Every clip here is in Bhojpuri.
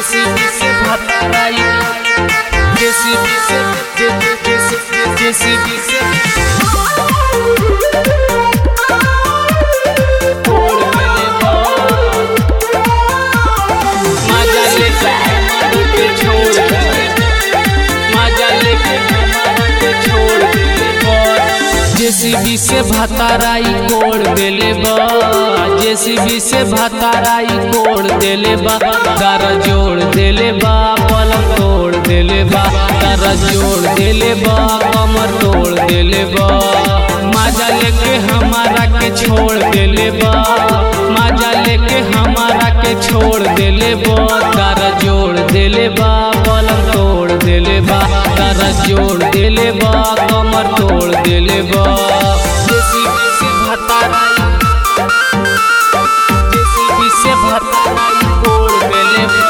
जेसीबी से भताराई जेसीबी से जे- जे- जेसी- जेसीबी से तोड़ देले बा। मजा लेके हमारा के छोड़ देले मजा लेके हमारा के छोड़ देले बा। जेसीबी से भताराई कोड़ देले बा जेसीबी से भताराई कोड़ देले बा दर जोड़ देले बा पलंग तोड़ देले बा दर जोड़ देले बा कमर तोड़ देले बा मजा लेके हमारा के छोड़ देले बा मजा लेके हमारा के छोड़ देले बा दर जोड़ देले बा पलंग तोड़ देले बा दर जोड़ देले बा कमर तोड़ देले बा जेसीबी से भताराई जेसीबी से भताराई कोड़ देले बा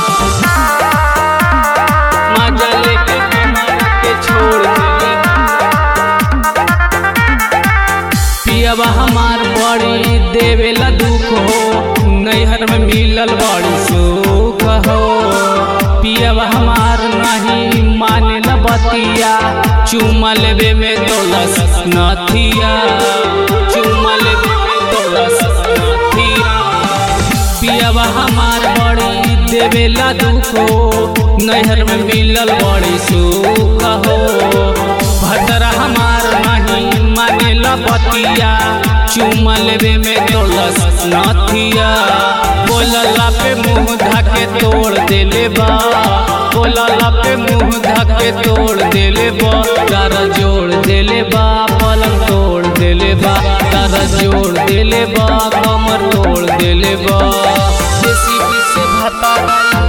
मजा लेके हमारा के छोड़ देले बा पियबा हमार बड़ी देवेला दुख हो नैहर में मिलल बड़ी सुख हो पियबा हमार नहीं माने न बतिया चुमा लेबे में तोलस नथिया चुमा लेबे में तोलस नथिया पियबा हमार बड़ी देवेला दुख हो नैहर में मिलल बड़ी सुख हो भद्रा हमार नहीं माने बतिया चुमा लेबे में तोलस नथिया बोलला पे मुंह धके तोड़ देले बा बोलला पे मुंह धके तोड़ देले बा तार जोड़ देले बा पलंग तोड़ देले बा तार जोड़ देले बा कमर तोड़ देले बा जेसीबी से भताराई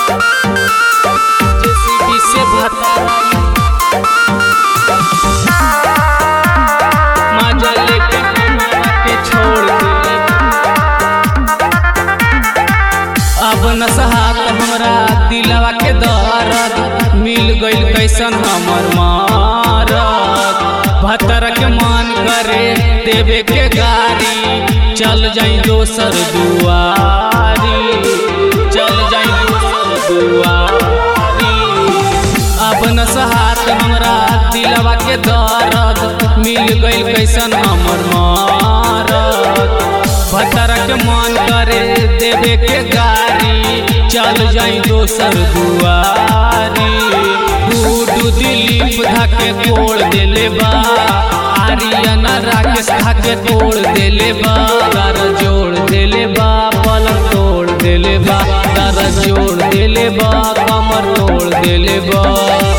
जेसीबी से भताराई मजा लेके हमारा के छोड़ देले अब न सहात हमरा दिलवा के दर्द मिल गइल कैसन हमर मारत भतर के मन करे देवे के गाड़ी चल जाई दोसर दुआरी चल जाई दोसर दुआरी अब न सहात हमरा दिलवा के दर्द मिल गइल कैसन हमर मारत भतर के मन करे देवे के गाड़ी चल जाई दोसर दुआरी गुडू दिलीप धके तोड़ देले बा आर्यन राकेश धके तोड़ देले बा दर जोड़ देले बा पलंग तोड़ देले बा दर जोड़ देले बा कमर तोड़ देले बा